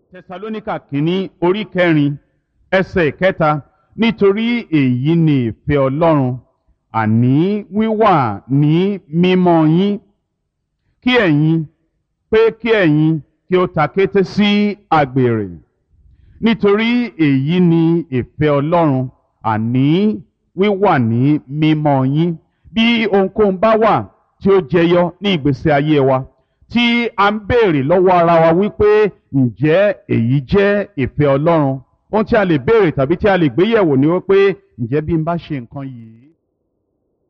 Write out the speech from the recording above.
tẹsalóníkà kínní orí kẹrin ẹsẹ̀ kẹta nítorí èyí ni ìfẹ́ ọlọ́run àní wíwà ní mímọ́ yín kí ẹ̀yin pé kí ẹ̀yin kí ó ta kété sí àgbèrè nítorí èyí ni ìfẹ́ ọlọ́run àní wíwà ní mímọ́ yín bí ohunkóhun bá wà tí ó jẹyọ ní ìgbésí ayé wa tí a ń béèrè lọ́wọ́ ara wa wípé ǹjẹ́ èyí jẹ́ ìfẹ́ ọlọ́run ohun tí a lè béèrè tàbí tí a lè gbéyẹ̀wò ni wípé ǹjẹ́ bí n bá ṣe nǹkan yìí